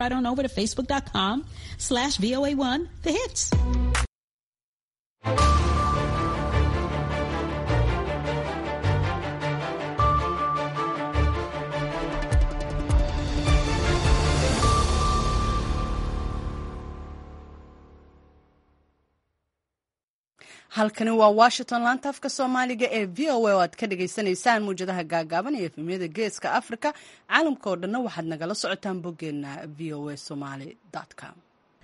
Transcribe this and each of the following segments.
right on over to facebook.com slash VOA1 The Hits. halkani waa washington laanta afka soomaaliga ee v o a oo aad ka dhagaysanaysaan muwjadaha gaagaaban iyo efemyada geeska africa caalamka oo dhanna waxaad nagala socotaan boggeena v o a somaly com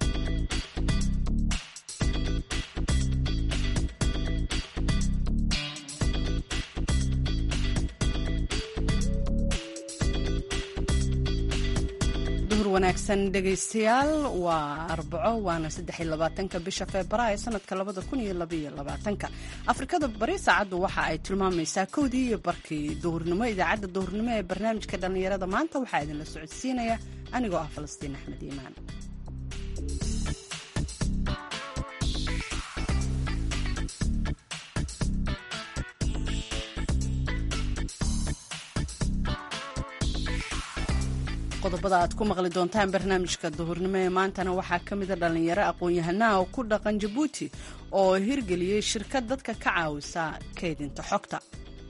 duhur wanaagsan dhegaystayaal waa arbaco waana saddexiyolabaatanka bisha febraayo sanadka labada kun iyo labaiyo labaatanka afrikada bari saacaddu waxa ay tilmaamaysaa kowdii iyo barkii duhurnimo idaacadda duhurnimo ee barnaamijka dhallinyarada maanta waxaa idinla socodsiinaya anigoo ah falastiin axmed iimaan qodobada aad ku maqli doontaan barnaamijka duhurnimo ee maantana waxaa ka mida dhallinyaro aqoon-yahanaha oo ku dhaqan jabuuti oo hirgeliyey shirkad dadka ka caawisa kaydinta xogta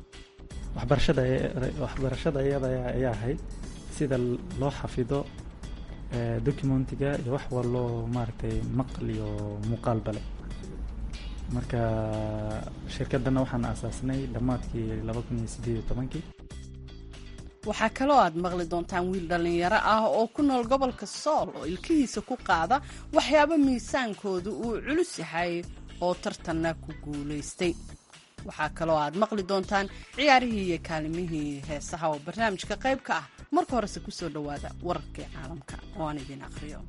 waxbarashada iyada ayaa ahayd sida loo xafido documentiga iyo wax waloo maaragtay maqal iyo muuqaalbale marka shirkadana waxaan aasaasnay dhammaadkii laba kun iyo sideed iyo tobankii waxaa kaloo aad maqli doontaan wiil dhallinyaro ah oo ku nool gobolka sool oo ilkihiisa ku qaada waxyaabo miisaankoodu uu culus yahay oo tartanna ku guulaystay waxaa kaloo aad maqli doontaan ciyaarihii iyo kaalimihii heesaha oo barnaamijka qayb ka ah marka horese ku soo dhowaada wararkii caalamka oo aan idiin aqhriyo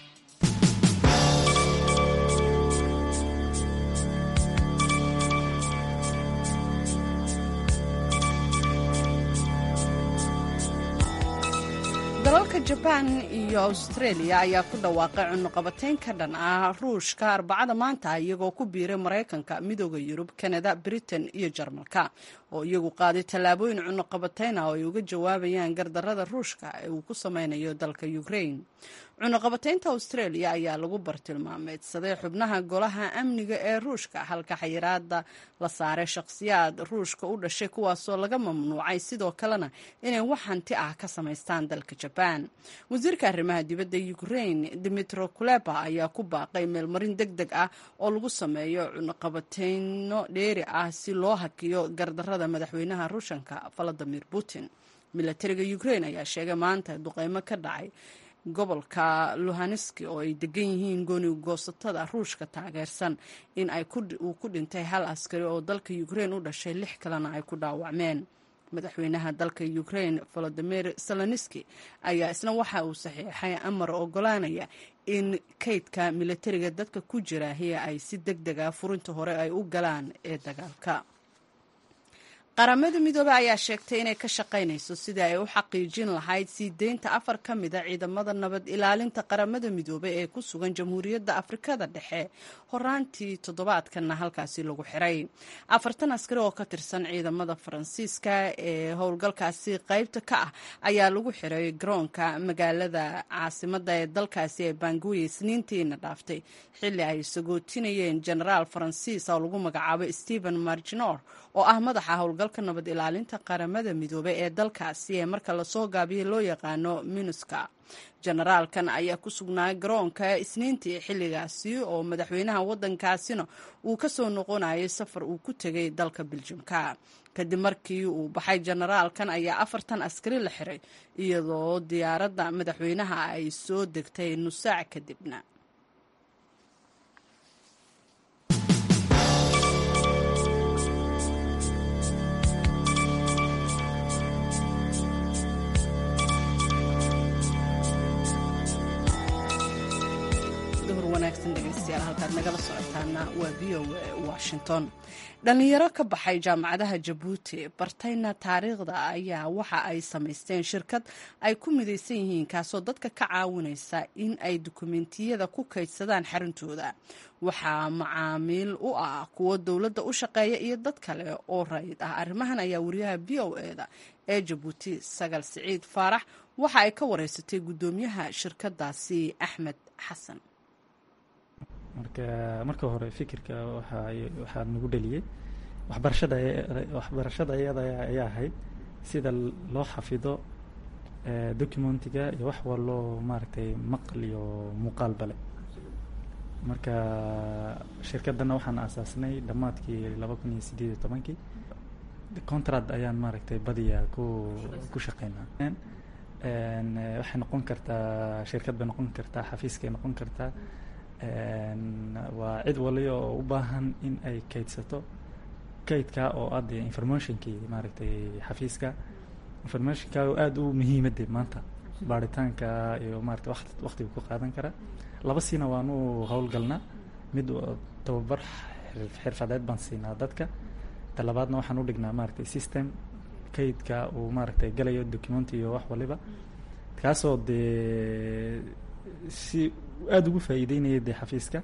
dalalka jabaan iyo australia ayaa ku dhawaaqay cunuqabateyn ka dhan ah ruushka arbacada maanta iyagoo ku biiray maraykanka midooda yurub kanada britain iyo jarmalka oo iyagu qaaday tallaabooyin cunuqabateyn ah oo ay uga jawaabayaan gardarada ruushka ee uu ku sameynayo dalka ukraine cunuqabateynta australia ayaa lagu bartilmaameedsaday xubnaha golaha amniga ee ruushka halka xayiraada la saaray shakhsiyaad ruushka u dhashay kuwaasoo laga mamnuucay sidoo kalena inay wax hanti ah ka samaystaan dalka jabaan wasiirka arrimaha dibadda ukraine dimitro kuleba ayaa ku baaqay meelmarin deg deg ah oo lagu sameeyo cunuqabateyno dheeri ah si loo hakiyo gardarada madaxweynaha ruushanka valadimir putin milatariga ukraine ayaa sheegay maanta duqeymo ka dhacay gobolka luhanski oo ay degan yihiin gooni goosatada ruushka taageersan in uu ku dhintay hal askari oo dalka ukraine u dhashay lix kalena ay ku dhaawacmeen madaxweynaha dalka ukraine volodimir seloniski ayaa isna waxa uu saxiixay amar ogolaanaya in kaydka milatariga dadka ku jira hiya ay si deg deg ah furinta hore ay u galaan ee dagaalka qaramada midoobey ayaa sheegtay inay ka shaqaynayso sidii ay u xaqiijin lahayd sii deynta afar ka mida ciidamada nabad ilaalinta qaramada midoobey ee ku sugan jamhuuriyadda afrikada dhexe horaantii toddobaadkanna halkaasi lagu xiray afartan askari oo ka tirsan ciidamada faransiiska ee howlgalkaasi qaybta ka ah ayaa lagu xiray garoonka magaalada caasimada ee dalkaasi ee banguye isniintiina dhaaftay xilli ay sagootinayeen genaraal faransiis oo lagu magacaabo stephen marginor oo ah madaxa howlgalka nabad ilaalinta qaramada midoobey ee dalkaasi ee marka lasoo gaabiyey loo yaqaano minuska generaalkan ayaa ku sugnaa garoonka isniintii xilligaasi oo madaxweynaha waddankaasina uu ka soo noqonayay safar uu ku tegay dalka biljamka kadib markii uu baxay generaalkan ayaa afartan askari la xiray iyadoo diyaaradda madaxweynaha ay soo degtay nusaac kadibna halkaad nagala socotaana waa v o a washington dhallinyaro ka baxay jaamacadaha jabuuti bartayna taariikhda ayaa waxa ay samaysteen shirkad ay ku midaysan yihiin kaasoo dadka ka caawinaysa in ay dukumentiyada ku kaydsadaan xaruntooda waxaa macaamiil u ah kuwo dowladda u shaqeeya iyo dad kale oo rayid ah arrimahan ayaa wariyaha v o eda ee jabuuti sagal siciid faarax waxa ay ka wareysatay guddoomiyaha shirkadaasi axmed xasan marka marka hore fikirka waxa waxaa nagu dheliyey waxbarashada waxbarashada iyada ayaa ahayd sida loo xafido documentiga iyo wax waloo maaragtay maqal iyo muuqaal bale marka shirkadana waxaan aasaasnay dhammaadkii laba kun iyo sideed iyo tobankii contract ayaan maaragtay badiya ku ku shaqeynaa waxay noqon kartaa shirkad bay noqon kartaa xafiiskay noqon kartaa waa cid waliba oo u baahan in ay kaydsato kaydka oo adde informationkii maaragtay xafiiska informationka oo aada u muhiimade maanta baaritaanka iyo maarata waqti waqtiga ku qaadan kara laba siina waanu howlgalnaa mid tababar xirfadeed baan siinaa dadka talabaadna waxaan u dhignaa maaragtay system kaydka uu maaragtay galayo document iyo wax waliba kaasoo dee si aada ugu faa'iideynaya dee xafiiska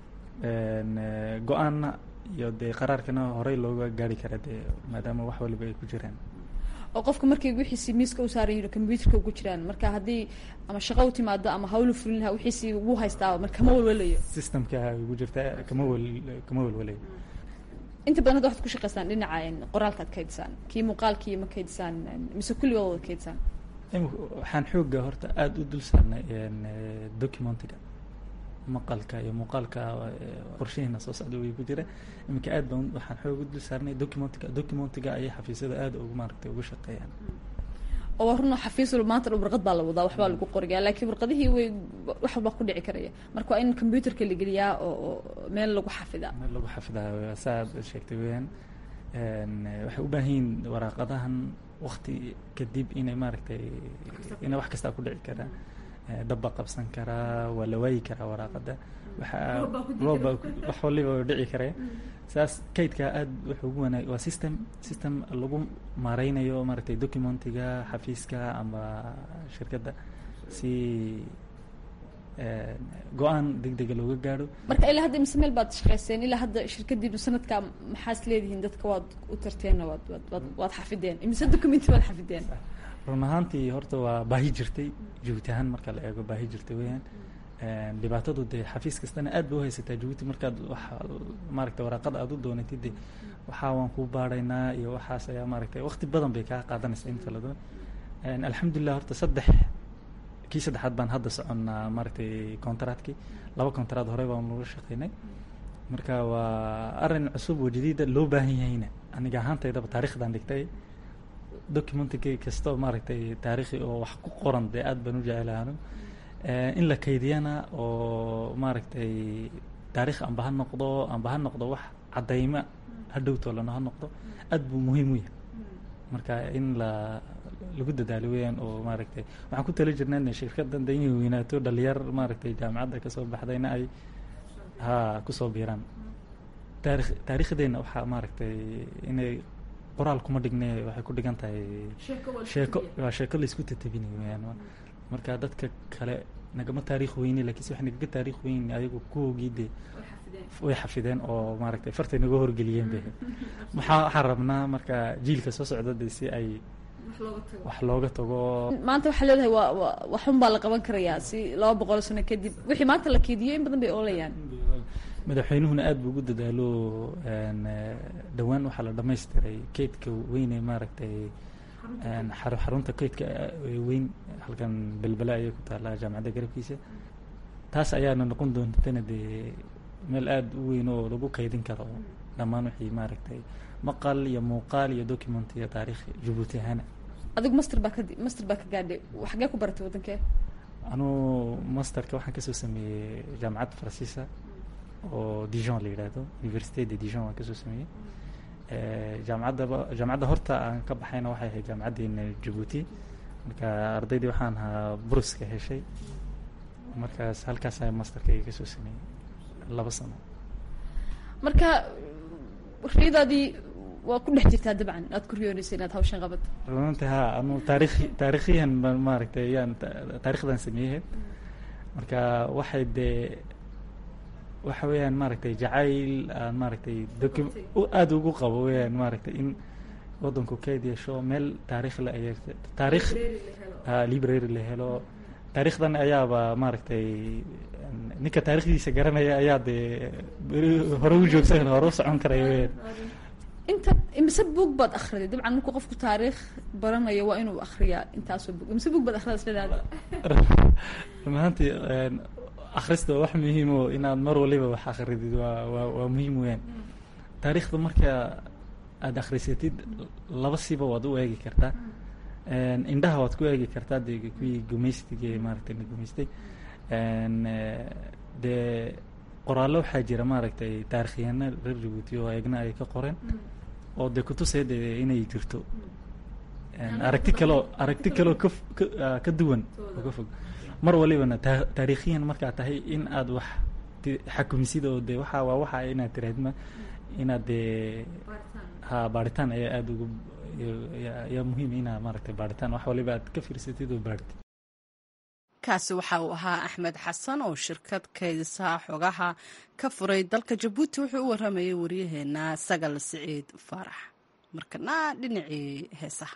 go-aanna iyo dee qaraarkana horey looga gaari kara dee maadaama wax waliba ay ku jiraan oo qofka markay wixiisi miiska u saaran yihin combyuterka ugu jiraan marka haddii ama shaqo u timaado ama hawlu fulin laha wixiisi ugu haystaaba mar kama walwalayo systemka ugu jirta kama wel kama welwalayo inta badan hadda waxaad ku shaqeysaan dhinaca qoraalka ad kaydisaan kii muuqaalkii ma kaydisaan mise kulligood wada kaydisaan waxaan xooga horta aada u dul saarnay documentiga maqalka iyo muuqaalka qorshahiina soo socda way ku jira iminka aad baan waxaan xoog u dul saarnay documentiga documentiga ayay xafiisyada aada ugu maaragtay uga shaqeeyaan oo waa runa xafiis walba maanta dhan warqad baa la wadaa waxbaa lagu qoraya laakiin warqadihii way wax walbaa ku dhici karaya marka waa in combyuterka la geliyaa oo meel lagu xafidaa meel lagu xafidaa saa aad sheegtay weyaan waxay u baahan yihiin waraaqadahan wakti kadib inay maaragtay inay wax kastaa ku dhici karaa dabba qabsan karaa waa la waayi karaa waraaqada waxaa rooba wax waliba dhici karaya saas kaydka aada wuxuu ugu wanaag waa system system lagu maareynayo maaragtay documentiga xafiiska ama shirkadda si go-aan deg dega looga gaadho marka ilaa hadda mise meel baad shaqeyseen ilaa hadda shirkadiinu sanadka maxaas leedihiin dadka waad u tarteenna waad waad waad xafideen imise documenti waad xafideen run ahaantii horta waa baahi jirtay jabuuti ahaan marka la eego baahi jirtay weyaan dhibaatadu dee xafiis kastana aad ba uhaysataa jabuuti markaad wax maaragtay waraaqada aada u doonatid de waxaa waan kuu baaraynaa iyo waxaas ayaa maaragtay waqti badan bay kaa qaadanaysa in kala duwan alxamdulilah horta saddex kii saddexaad baan hadda soconnaa maaragtay contractkii laba contract horey baan laga shaqeynay marka waa arrin cusub oo jadiida loo baahan yahayna aniga ahaantaydaba taarikhdan dhigtay documentkii kastoo maaragtay taarikhi oo wax ku qoran dee aad baan u jecelaano in la kaydiyana oo maaragtay taarikh amba ha noqdo amba ha noqdo wax caddayma hadhowtoolana ha noqdo aad buu muhiim u yahay marka in la lagu dadaalo weyaan oo maaragtay waxaan ku tali jirnaa ina shirkaddan da inay weynaato dhalinyar maaragtay jaamacadda kasoo baxdayna ay ha kusoo biiraan taarikh taarikhdeena waxaa maaragtay inay qoraal kuma dhigne waxay ku dhigan tahay sheeko waa sheeko laisku tatabinayo weyaan marka dadka kale nagama taarikh weyne lakiinse wax nagaga taarikh weyn ayagu kuwoogii dee way xafideen oo maaragtay fartay naga horgeliyeen be maxaa waxaan rabnaa marka jiilka soo socda de si ay wax looga tago maanta waxaa leedahay waa wa waxun baa la qaban karayaa si laba boqol sano kadib wixii maanta la keediyo in badan bay oolayaan madaxweynuhuna aad buu ugu dadaalo dhowaan waxaa la dhamaystiray keydka weyne maaragtay xarunta keydka weyn halkan belbela ayay ku taallaa jaamacadda garabkiisa taas ayaana noqon doontana dee meel aada u weyn oo lagu kaydin karo dhammaan wixii maaragtay maqal iyo muuqaal iyo document iyo taarikh jabuuti ahaana adigu master baa ka master baa ka gaadhay xagee ku baratay waddankee anuu masterka waxaan kasoo sameeyey jaamacadda faransiisa oo dijon la yidhaahdo université de dijon waan kasoo sameeyey jaamacaddaba jaamacadda horta aan ka baxayna waxay ahayd jaamacaddeena jabuuti marka ardaydii waxaan ahaa bruska heshay markaas halkaas ayaa masterka iga kasoo sameeyey laba sano marka riyadaadii waa ku dhex jirtaa dabcan aad ku riyoonaysa inaad hawshan qabato runanti ha anu taarikhi taarikhiyan baan maaragtay yaan taarikhdan sameeyey marka waxay dee waxa weeyaan maaragtay jacayl aan maaragtay docu aada ugu qabo weyaan maaragtay in waddanku kayd yeesho meel taarikh la ay taarikh ah, library la helo taariikhdan ayaaba maaragtay ninka taarikhdiisa garanaya ayaa dee beri hore u joogsan hore u socon karaya weyaan inta imise buug baad akhriday dabcan markuu qofku taariikh baranayo waa inuu akhriyaa intaasoo buug imise buug baad akhridaa isleedaada maantii akhrista waa wax muhiim oo inaad mar waliba wax akhridid waa waa waa muhiim weyaan taariikhda marka aada akhrisatid laba siba waad u eegi kartaa Een, indhaha waad ku eegi kartaa dee kuwii gumaystiga ee maaragtay la gumaystay Een, eh, dee qoraallo waxaa jira maaragtay taarikhyahanna reer jabuuti oo eegna ay ka qoreen oo dee kutusaya dee inay jirto Een, aragti kaloo aragti kaloo ka f- ka ah, ka duwan oo ka fog mar walibana taa- taariikhiyan markaa tahay in aad wax ti- xakumisid oo dee waxa waa waxa inaad tirahdma inaad dee ha baaritaan ayaa aada ugu ayaa- ayaa muhiim inaa maaragtay baaritaan wax waliba aad ka fiirsatid oo baartid kaasi waxa uu ahaa axmed xasan oo shirkad kaydisa xogaha ka furay dalka jabuuti wuxuu u waramayay waryaheena sagal siciid faarax markana dhinacii heesaha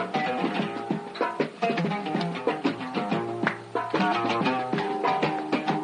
Thank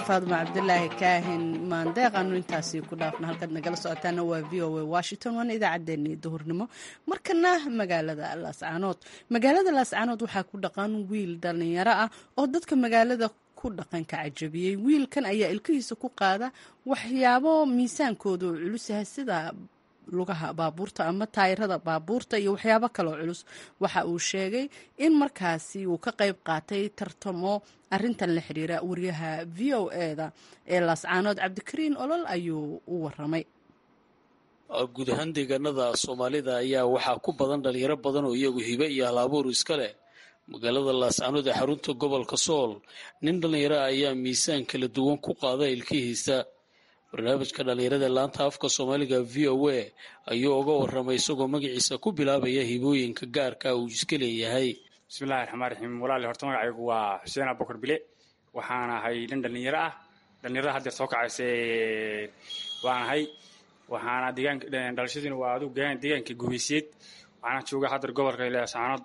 faaduma cabdilaahi kaahin maandeeq aanu intaasi ku dhaafna halkaad nagala socotaana waa v o a washington waana idaacaddeenii duhurnimo markana magaalada laascaanood magaalada laascaanood waxaa ku dhaqan wiil dhallinyaro ah oo dadka magaalada ku dhaqanka cajabiyey wiilkan ayaa ilkihiisa ku qaada waxyaabo miisaankoodu culus yahay sida lugaha baabuurta ama taayirada baabuurta iyo waxyaabo kaloo culus waxa uu sheegay in markaasi uu ka qayb qaatay tartamo arintan la xiriira wariyaha v o eda ee laascaanood cabdikariin olol ayuu u waramay guud ahaan deegaanada soomaalida ayaa waxaa ku badan dhalinyaro badan oo iyagu hibe iyo hal-abuur iska leh magaalada laascaanood ee xarunta gobolka sool nin dhallinyaro ah ayaa miisaan kala duwan ku qaada ilkihiisa barnaamijka dhallinyarada laanta afka soomaaliga v o a ayuu uga waramay isagoo magaciisa ku bilaabaya hibooyinka gaarka uu iska leeyahay bismillahi raxmaan raxiim walaali horta magacaygu waa xuseen abukar bile waxaan ahay nin dhallinyaro ah dhallinyarada haddeer soo kacayse waan ahay waxaana deegaanka dhalashadiina waa adigu deegaanka gubeyseed waxaana jooga haddeer gobolka laascaanood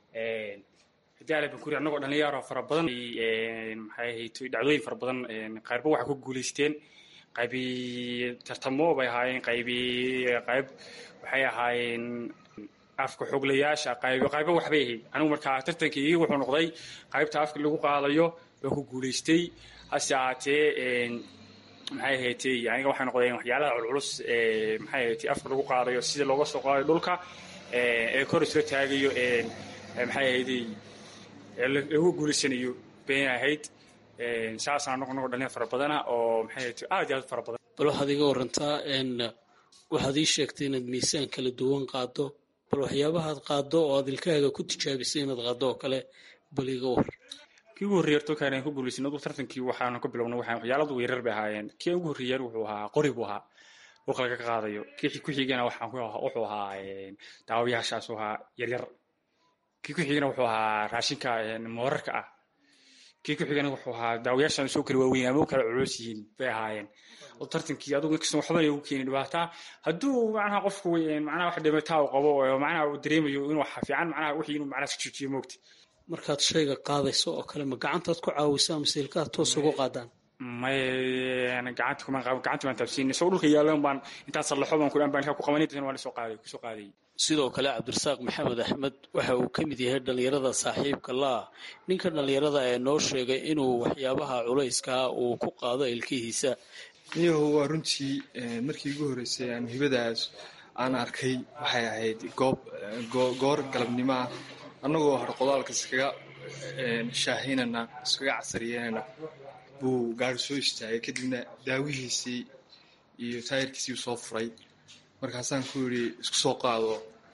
hidaale bankuri annagoo dhallinyaro fara badan maxay ahayd dhacdooyin fara badan qaarba waxay ku guulaysteen qaybi tartamo bay ahaayeen qaybi qayb waxay ahaayeen afka xoglayaasha qayb qaybo waxbay ahayd anigu markaa tartankii wuxuu noqday qaybta afka lagu qaadayo waa ku guulaystay hase ahaatee maxay ahaatee aniga waxay noqdeen waxyaalaha culculus ee maxay ahaatee afka lagu qaadayo sida looga soo qaadayo dhulka ee kor isla taagayo maxay ahaydey lagu guulaysanayo been ahayd saasaan noqo noqo dhallinyar fara badana oo maxay ahayd aad iyo aad fara badan bal waxaad iga warantaa waxaad ii sheegtay inaad miisaan kala duwan qaado bal waxyaabahaad qaado oo aad ilkahaaga ku tijaabisay inaad qaado oo kale bal iga war kii ugu horreeyay horta kaan ku guulaysan adu tartankii waxaanu ka bilownay waxaan waxyaaladu weerar bay ahaayeen kii ugu horreeyay wuxuu ahaa qori buu ahaa dhulka laga qaadayo kii ku xigana waxaan wuxuu ahaa daawayaashaas ahaa yaryar kii ku xigana wuxuu ahaa raashinka moorarka ah kii ku xigana wuxuu ahaa daawayaashan soo kala waaweyn ama u kala culus yihiin bay ahaayeen oo tartankii adugu inkasta waxba ugu keeni dhibaataa hadduu macnaha qofku macnaha wax dhimataa uu qabo oo macnaha uu dareemayo inuu waxa fiican macnaha wixii inuu macnaha iska joojiyo moogta markaad shayga qaadayso oo kale ma gacantaad ku caawisaa mise ilkaha toos ugu qaadaan may gacanta kuma qaban gacanta baan taabsiinay isagoo dhulka yaalan baan intaan sallaxo baan kudhan baan ku qabanay dadna waan soo qaaday kusoo qaadayay sidoo kale cabdirasaaq maxamed axmed waxa uu ka mid yahay dhallinyarada saaxiibka laa ninka dhallinyarada ee noo sheegay inuu waxyaabaha culayskaa uu ku qaado ilkihiisa niyahu waa runtii markii ugu horreysay aan hibadaas aan arkay waxay ahayd goob goor galabnimo ah annagoo harqodaalka iskaga shaahinana iskaga casariyeynana buu gaari soo istaagay kadibna daawihiisii iyo taayirkiisii soo furay markaasaan ku yidhi isku soo qaado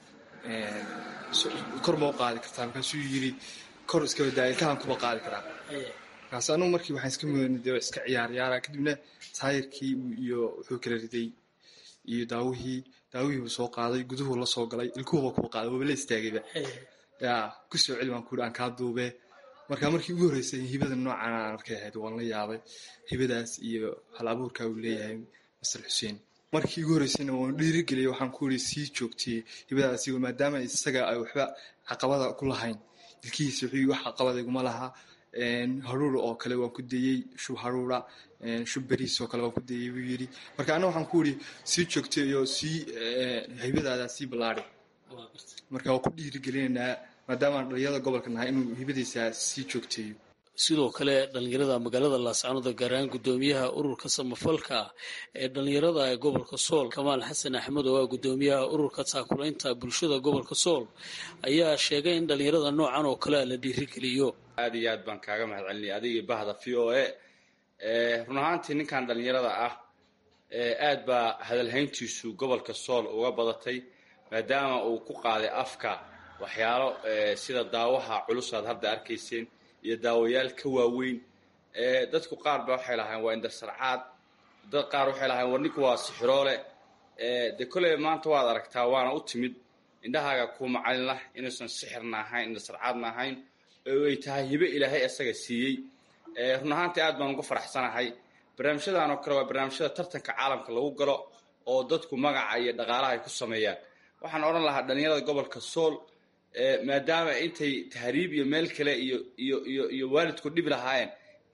kor ma u qaadi kartaa markaasuu yidhi kor iska wadaa ilkahan kuma qaadi karaa markaas anugu markii waxaan iska mudanay dee iska ciyaar ciyaara kadibna taayirkii iyo wuxuu kala riday iyo daawihii daawihii buu soo qaaday guduhuu la soo galay ilkuhuba kuma qaaday waaba la istaagayba yaa ku soo celi baan ku yidhi aan kaa duubee marka markii ugu horreysay hibada noocan aan arkay ahayd waan la yaabay hibadaas iyo hal abuurkaa uu leeyahay master xuseen markii ugu horreysayna waan dhiirigeliyay waxaan ku yidhi sii joogtiyey hibadaasi maadaama isaga ay waxba caqabada ku lahayn ilkihiisa wuxuu wax caqabada iguma laha haruur oo kale waan ku dayey shub haruura shub beriis oo kale waan ku dayey buu yidhi marka anna waxaan ku yidhi sii joogtay iyo sii hibadaada sii ballaari marka waan ku dhiirigelinaynaa maadaama aan dhalinyarada gobolka nahay inuu hibadiisa sii joogteeyo sidoo kale dhallinyarada magaalada laascaanoda gaar ahaan guddoomiyaha ururka samafalka ee dhallinyarada ee gobolka sool kamaal xasan axmed oo ah guddoomiyaha ururka taakulaynta bulshada gobolka sool ayaa sheegay in dhallinyarada noocan oo kalea la dhiirigeliyo aad iyo aad baan kaaga mahad celinaya adiga bahda v o a run ahaantii ninkan dhallinyarada ah aad baa hadalhayntiisu gobolka sool uga badatay maadaama uu ku qaaday afka waxyaalo sida daawaha culus aad hadda arkayseen iyo daawayaal ka waaweyn dadku qaar ba waxay lahayn waa indarsarcaad dad qaar waxay lahayn war ninku waa sixiroole dee kolley maanta waad aragtaa waana u timid indhahaaga kuu macalin lah inuusan sixirna ahayn indarsarcaadna ahayn oo ay tahay hibe ilaahay isaga siiyey run ahaantii aad baan uga faraxsanahay barnaamijyadan oo kale waa barnaamijyada tartanka caalamka lagu galo oo dadku magaca iyo dhaqaalaha ay ku sameeyaan waxaan odhan lahaa dhallinyarada gobolka sool maadaama intay tahriib iyo meel kale iyo iyo iyo iyo waalidku dhibi lahaayeen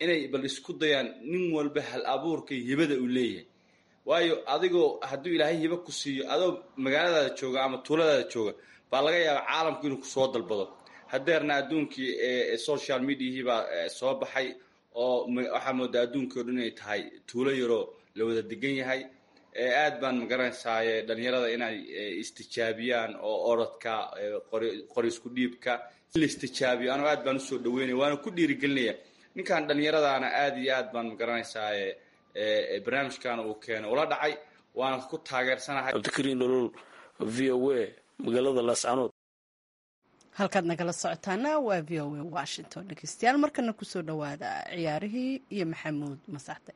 inay bal isku dayaan nin walba hal abuurka iyo hibada uu leeyahay waayo adigoo hadduu ilaahay hibo ku siiyo adoo magaaladaada jooga ama tuuladaada jooga baa laga yaaba caalamku inuu kusoo dalbado hadeerna adduunkii ee social mediahii baa soo baxay oo waxaa moodaa adduunkii o dhan inay tahay tuulo yaroo la wada degan yahay aad baan magaranaysaay dhalinyarada inay istijaabiyaan oo orodka qori isku dhiibka in la istijaabiyo anu aad baan usoo dhaweynaya waana ku dhiirigelinaya ninkan dhalinyaradaana aad iyo aad baan magaranaysaay barnaamijkan uu keeno ula dhacay waana ku taageersanahay cabdikariin nolol v o a magaalada laascanood halkaad nagala socotaana waa v o a washington dhegeystayaal markana kusoo dhawaada ciyaarihii iyo maxamuud masaxde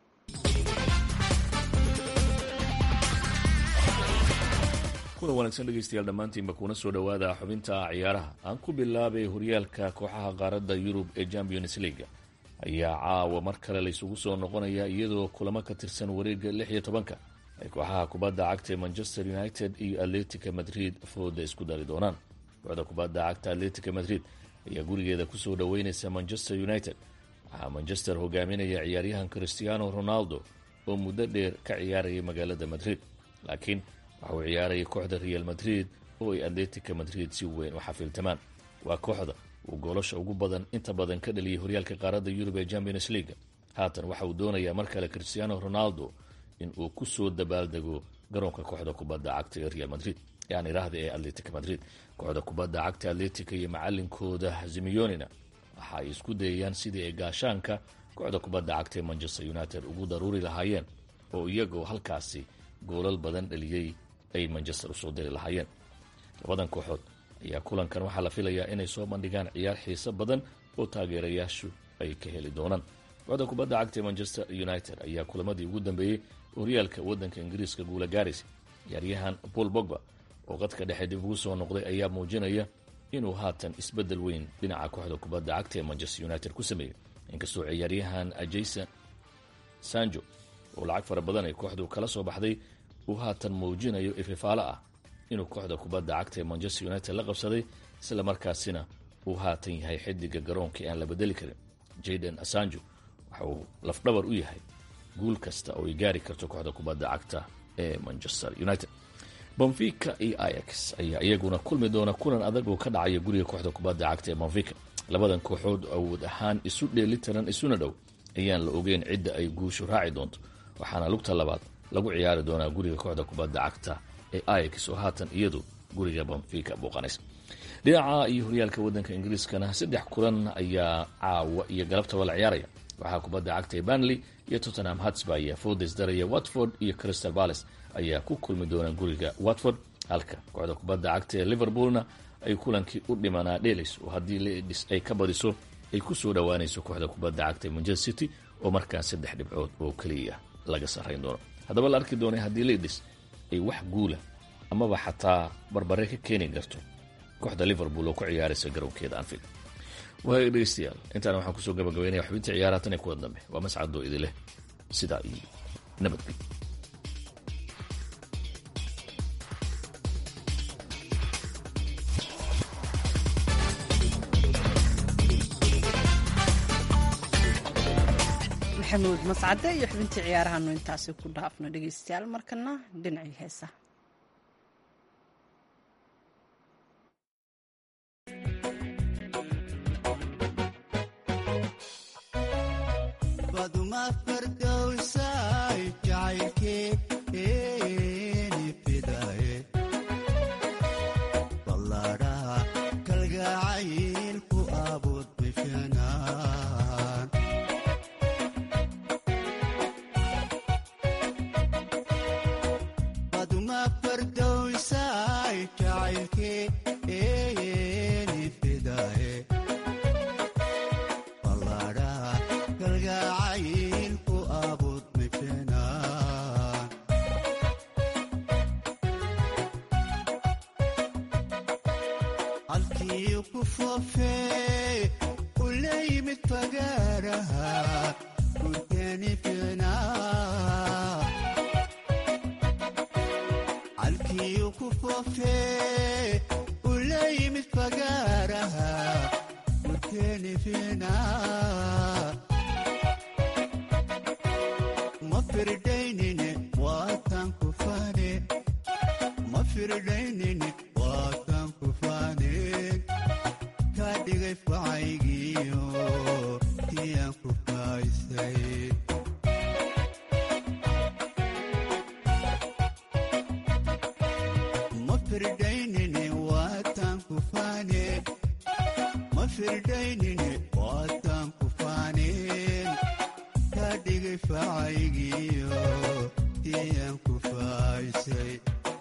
kulan wanaagsan dhegeystayaal dhammaantiinba kuna soo dhowaada xubinta ciyaaraha aan ku bilaabay horyaalka kooxaha qaaradda yurub ee champions leaga ayaa caawa mar kale laysugu soo noqonaya iyadoo kulamo ka tirsan wareega lix iyo tobanka ay kooxaha kubadda cagta ee manchester united iyo atletica madrid fooda isku dari doonaan kooxda kubadda cagta atletica madrid ayaa gurigeeda kusoo dhoweyneysa manchester united waxaa manchester hogaaminaya ciyaaryahan christiano ronaldo oo muddo dheer ka ciyaarayay magaalada madrid laakiin waxa uu ciyaarayay kooxda real madrid oo ay atletica madrid si weyn u xafiiltamaan waa kooxda uu goolasha ugu badan inta badan ka dhaliyay horyaalka qaaradda yurub ee champions leaga haatan waxa uu doonayaa mar kale christiano ronaldo in uu kusoo dabaaldego garoonka kooxda kubadda cagta ee real madrid yaan iraahda ee atletica madrid kooxda kubadda cagta atletica iyo macalinkooda zimiyonina waxa ay isku dayayaan sidii ay gaashaanka kooxda kubadda cagta ee manchester united ugu daruuri lahaayeen oo iyagoo halkaasi goolal badan dhaliyey ay manchester usoo diri lahaayeen labadan kooxood ayaa kulankan waxaa la filayaa inay soo bandhigaan ciyaar xiiso badan oo taageerayaashu ay ka heli doonaan kooxda kubadda cagta ee manchester united ayaa kulamadii ugu dambeeyey horyaalka waddanka ingiriiska guula gaaraysa ciyaaryahan paul bogba oo qadka dhexe dib ugu soo noqday ayaa muujinaya inuu haatan isbeddel weyn dhinaca kooxda kubadda cagta ee manchester united ku sameeyey inkastoo ciyaaryahan jason sanjo oo lacag fara badan ay kooxdu kala soo baxday uu haatan muujinayo ififaalo ah inuu kooxda kubadda cagta ee manchester united la qabsaday isla markaasina uu haatan yahay xidiga garoonkii aan la bedeli karin jaden asanjo waxa uu lafdhabar u yahay guul kasta oo ay gaari karto kooxda kubadda cagta ee manchester united bonfica iyo ix ayaa iyaguna kulmi doona kulan adag oo ka dhacaya guriga kooxda kubadda cagta ee bonfica labadan kooxood awood ahaan isu dheelitiran isuna dhow ayaan la ogeyn cidda ay guushu raaci doonto waxaana lugta labaad lagu ciyaari doonaa guriga kooxda kubadda cagta ee ix oo haatan iyadu guriga bonfica booqanaysa dhinaca iyo horyaalka waddanka ingiriiskana saddex kulan ayaa caawa iyo galabtaba la ciyaaraya waxaa kubadda cagta ee banley iyo tottenham hatsba ayaa foodes daraya watford iyo crystal palace ayaa ku kulmi doonaa guriga watford halka kooxda kubadda cagta ee liverpoolna ay kulankii u dhimanaa dheelays oo haddii ledis ay ka badiso ay ku soo dhowaanayso kooxda kubadda cagta ee manchester city oo markaa saddex dhibcood oo keliya laga sarrayn doono haddaba la arki doonay haddii ledis ay wax guula amaba xataa barbare ka keeni karto kooxda liverpool oo ku ciyaaraysa garoonkeeda anfield waaya dhegeystayaal intaana waxaan kusoo gabagabaynaya xubintii ciyaaraha tan ee kuwa dambe waa mascadoo idin leh sidaa iyo nabadgelyo maxamuud mascade iyo xubintii ciyaarahanu intaasi ku dhaafno dhegeystayaal markana dhinacii heesa firdhaynin waataan ku faaneen kaa dhigay facaygiyo tiyaan ku faaysay ma firdhaynine waataan ku faaneen ma firdhaynine waataan ku faaneen kaa dhigay facaygiyo tiyaan ku faaysay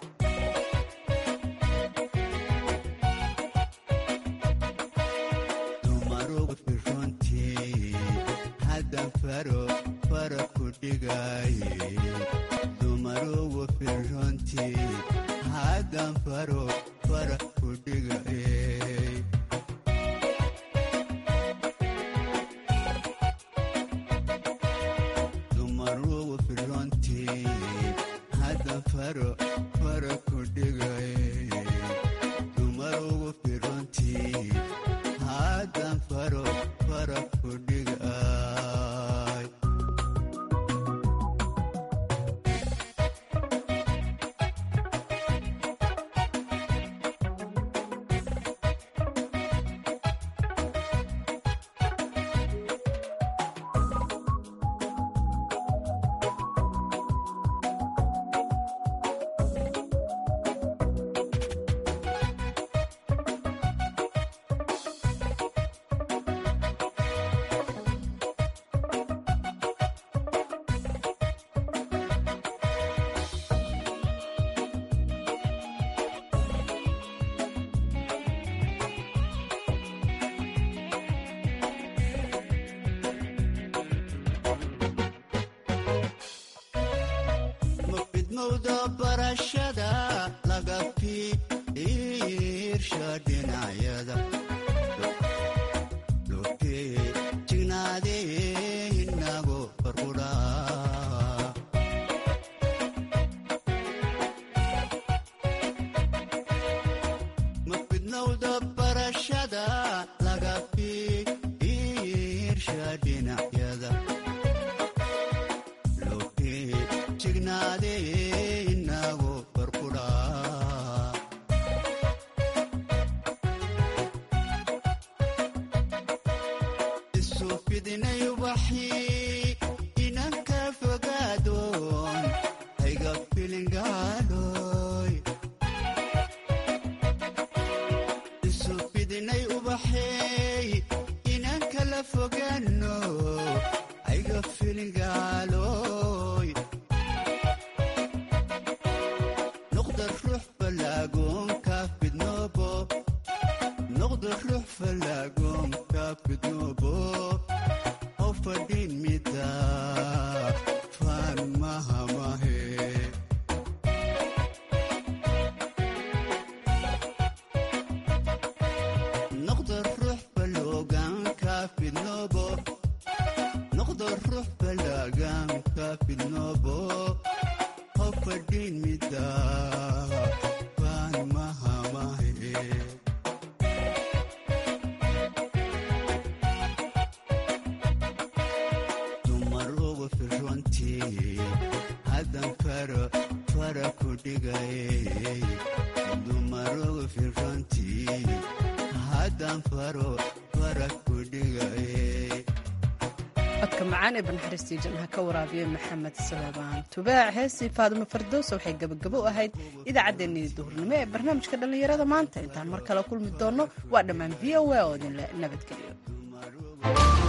dumarugu firrontii haddan faro fara ku dhigaaye dumarugu firrontii haddan faro fara ku dhigaye dumarugu firrontii haddan faro fara ku dhigaye dumarugu firrontii haddan faro fara ku dhigay mafidmowda barashada laga fiirsha dhinacyada lotee jignaadee inago farqudhaa mafidmowda barashada laga fiirsha dhinacyada lotee jignaadee inago farqudhaa isu fidinay ubaxii inan ka fogaadoon hayga filingaadhoy isu fidinay ubaxeey inan kala fogaano hayga filingaaloy noqda ruux falaagoon ka fidnoobo noqda ruux falaagoon ka fidnoobo oo fadhin mida faan mahamahe noqda ruux faloogan ka fidnoobo noqda ruux falaagan ka fidnoobo oo fadhin mida faan mahamahe dumarugu firrontii haddan faro fara ku dhigaye dumarugu firrontii haddan faro fara ku dhigaye codka macaan ee banaxariistii janha ka waraabiyey maxamed salebaan tubaac heesii faadumo fardowsa waxay gebagabo u ahayd idaacaddeenii duhurnimo ee barnaamijka dhallinyarada maanta intaan mar kale kulmi doonno waa dhammaan v o a oo idinle nabadgelyo